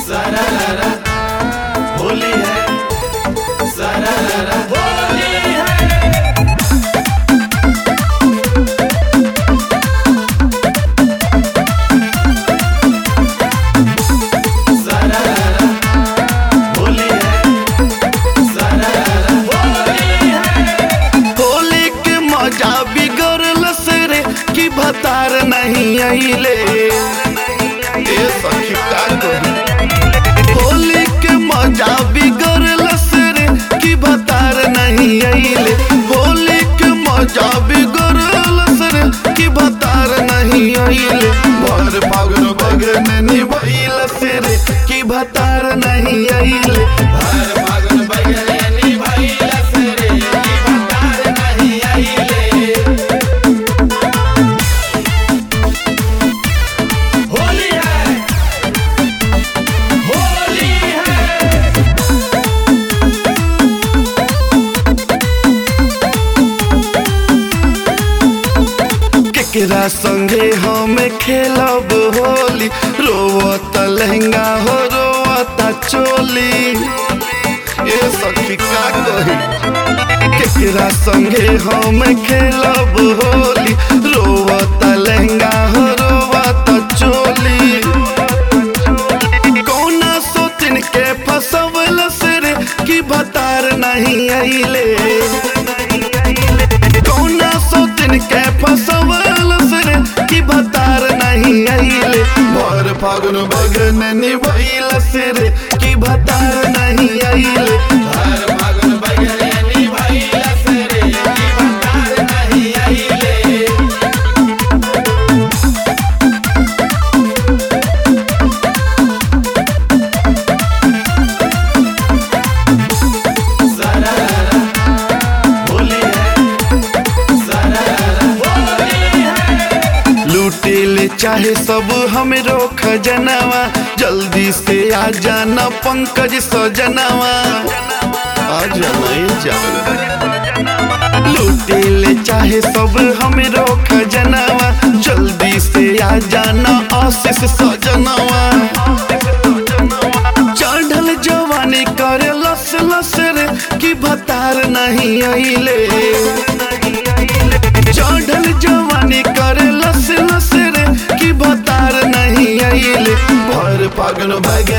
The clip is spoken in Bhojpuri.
सरारा होली है सरारा होली है सरारा होली है सरारा होली है होली के मजा बिगड़ल से रे कि भतार नहीं आइले ए सखी का कही होली के मजा बिगड़ल से रे कि भतार नहीं आइले होली के मजा बिगड़ल से रे कि भतार नहीं आइले भर फागुन बगन निभइल से रे कि भतार नहीं आइले हर फागुन बगलेनी भइल सरे की भतार नहीं आइले होली है होली है केकरा संगे हम खेलब होली रोवत लहंगा हो रोवत चोली ए सखी का कही केकरा संगे हम खेलब होली रोवत लहंगा हो रोवत चोली कौना सोतिन के फसवल से रे कि भतार नहीं आइले कौना सोतिन के फसवल से रे कि भतार नहीं आइले भर फागुन बगन निभइल से रे कि भतार नहीं आइले हर फागुन बगलेनी भइल सरे की भतार नहीं आइले सरारा होली है सरारा होली है लूटे ले चाहे सब हमरो खजनवा जल्दी से आ जाना पंकज सजनवा आ जाना ये जाना लूटे ले चाहे सब हमरो खजनवा जल्दी से आ जाना आशीष सजनवा चढ़ल जवानी करे लस लस रे कि भतार नहीं आइले चढ़ल जवानी करे लस लस रे कि भतार नहीं आइले भर फागुन बगे